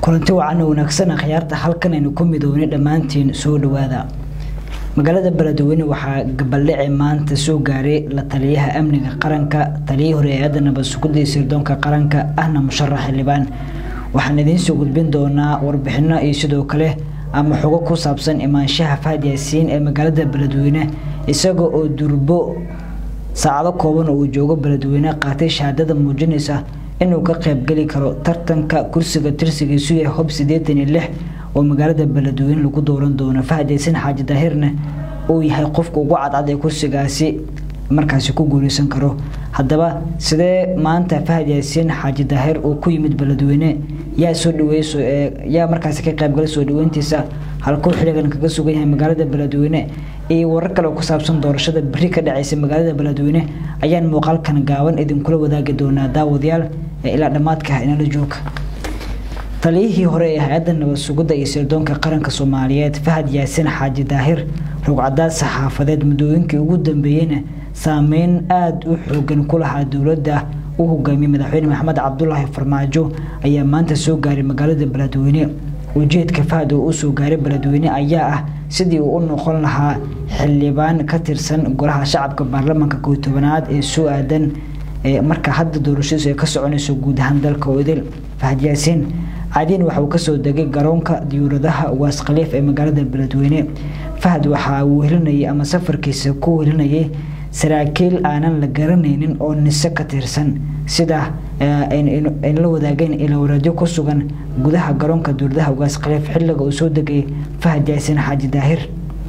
kulanti wacan wanaagsan akhyaarta halkan aynu ku midownay dhammaantiin soo dhawaada magaalada beledweyne waxaa gabaldhici maanta soo gaaray la taliyaha amniga qaranka taliyihii hore hay-adda nabad sugidda iyo sirdoonka qaranka ahna musharax xildhibaan waxaan idiin soo gudbin doonaa warbixino iyo sidoo kale ama xogo ku saabsan imaanshaha fahad yaasiin ee magaalada beledweyne isaga oo durbo saacado kooban oo uu joogo beledweyne qaatay shahaadada muujinaysa inuu ka qaybgeli karo tartanka kursiga tirsigiisu yahay hob siddeetan iyo lix oo magaalada beledweyne lagu dooran doono fahad yaasiin xaaji daahirna uu yahay qofka ugu cadcad ee kursigaasi markaasi ku guuleysan karo haddaba sidee maanta fahad yaasiin xaaji daahir uu ku yimid beledweyne yaa soo dhaweeyso yaa markaasi ka qaybgalay soo dhaweyntiisa halkuu xiligan kaga sugan yahay magaalada beledweyne iyo warar kale oo ku saabsan doorashada beri ka dhaceysa magaalada beledweyne ayaan muuqaalkan gaaban idinkula wadaagi doonaa daawadayaal ee ilaa dhammaadka inala jooga taliyihii hore ee hay-adda nabad sugidda iyo sirdoonka qaranka soomaaliyeed fahad yaasiin xaaji daahir rugcadaad saxaafadeed muddooyinkii ugu dambeeyeyna saameyn aada u xoogan ku lahaa dowladda u hogaamiyey madaxweyne maxamed cabdulaahi farmaajo ayaa maanta soo gaaray magaalada beledweyne ujeedka fahad oo usoo gaaray beledweyne ayaa ah sidii uu u noqon lahaa xildhibaan ka tirsan golaha shacabka baarlamaanka kow tobanaad ee soo aadan marka hadda doorashadiisu ay ka soconayso guud ahaan dalka oo idil fahad yaasiin caadiin waxa uu kasoo degay garoonka diyuuradaha waas khaliif ee magaalada beledweyne fahad waxa uu helinayay ama safarkiisa ku helinayay saraakiil aanan la garanaynin oo nise ka tirsan sida ay la wadaageen ilawaraadyo ku sugan gudaha garoonka diyuuradaha waas khaliif xilliga uu soo degay fahad yaasiin xaaji daahir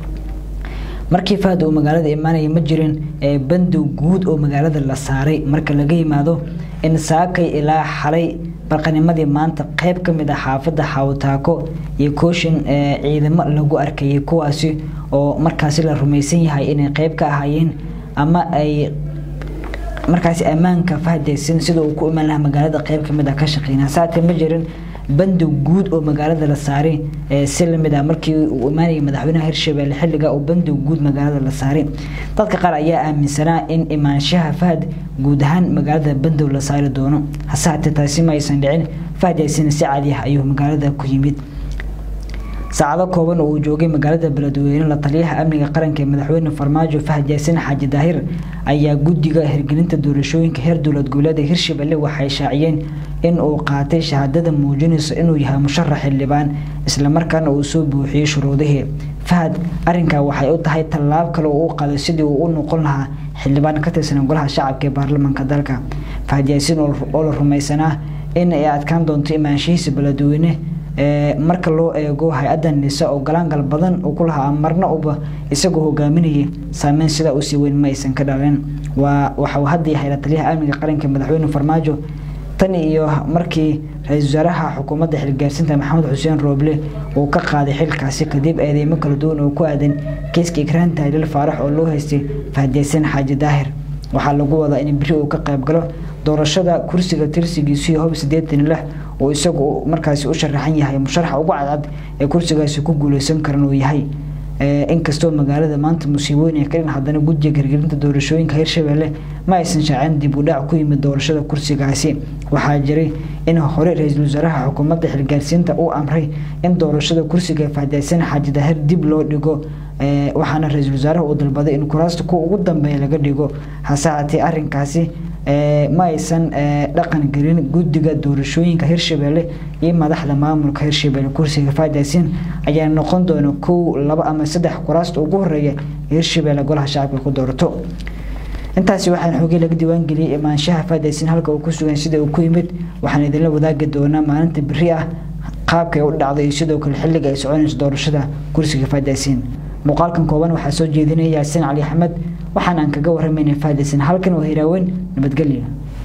markii fahad uu magaalada imaanaya ma jirin bandow guud oo magaalada la saaray marka laga yimaado in saakay ilaa xalay barqanimadii maanta qeyb ka mid ah xaafadda xawtaako iyo kooshin ciidamo lagu arkayay kuwaasi oo markaasi la rumaysan yahay inay qeyb ka ahaayeen ama ay markaasi ammaanka fahdaysan sida uu ku imaan lahaa magaalada qeyb kamid ah ka shaqeynaa saate ma jirin bandow guud oo magaalada la saaray si lamid ah markii uu imaanayay madaxweynaha hirshabelle xilliga oo bandow guud magaalada la saaray dadka qaar ayaa aaminsanaa in imaanshaha fahad guud ahaan magaalada bandow la saari doono hase hatee taasi ma aysan dhicin fahad yaasiin si caadi ah ayuu magaalada ku yimid saacado kooban oo uu joogay magaalada beledweyne la taliyaha amniga qaranka ee madaxweyne farmaajo fahad yaasiin xaaji daahir ayaa guddiga hirgelinta doorashooyinka heer dowlad goboleeda hirshabelle waxay shaaciyeen in uu qaatay shahaadada muujinaysa inuu yahay musharax xildhibaan islamarkaana uu soo buuxiyey shuruudihii fahad arrinkaa waxay u tahay tallaab kale oo u qaday sidii uu u noqon lahaa xildhibaan ka tirsan golaha shacabka ee baarlamaanka dalka fahad yaasiin oo la rumaysanaa in ay adkaan doonto imaanshihiisa beledweyne marka loo eego hay-adda nise oo galaangal badan uu ku lahaa marna uba isagoo hogaaminayay saameyn sidaa usii weyn ma aysan ka dhalin waa waxauu hadda yahay la taliyaha amniga qaranka madaxweyne farmaajo tan iyo markii ra-iisul wasaaraha xukuumadda xilgaarsinta maxamed xuseen rooble uu ka qaaday xilkaasi kadib eedeymo kala duwan oo ku aadan kiiska ikraan tahlil faarax oo loo haystay fahdaysan xaaji daahir waxaa lagu wadaa in beri uu ka qayb galo doorashada kursiga tirsigiisu iyo hob siddeetan lix oo isagu markaasi u sharaxan yahay musharaxa ugu cadcad ee kursigaasi ku guuleysan karan uu yahay inkastoo magaalada maanta musiibooyin ay ka dhin haddana guddiga hirgelinta doorashooyinka hirshabelle ma aysan shaacin dib u dhac ku yimid doorashada kursigaasi waxaa jiray in hore ra-iisul wasaaraha xukuumadda xilgaarsiinta uu amray in doorashada kursiga fahdaysan xaaji daahir dib loo dhigo waxaana ra-iisul wasaaraha uu dalbaday in kuraasta kuwa ugu dambeeya laga dhigo hase haatee arrinkaasi ma aysan dhaqan gelin guddiga doorashooyinka hirshabelle iyo madaxda maamulka hirshabelle kursiga fahdaysin ayaa noqon doona kow laba ama saddex kuraasta ugu horeeya hirshabelle golaha shacabka ku doorato intaasi waxaan xoogay laga diiwaangeliyey imaanshaha fahdaysin halka uu ku sugan sida uu ku yimid waxaan idinla wadaagi doonaa maalinta beri ah qaabkay u dhacday iyo sidoo kale xilliga ay soconayso doorashada kursiga fahdaysin muuqaalkan kooban waxaa soo jeedinaya yaasiin cali axmed waxaan aan kaga warramaynay fahdaysin halkan waa hiraaweyn nabadgelyo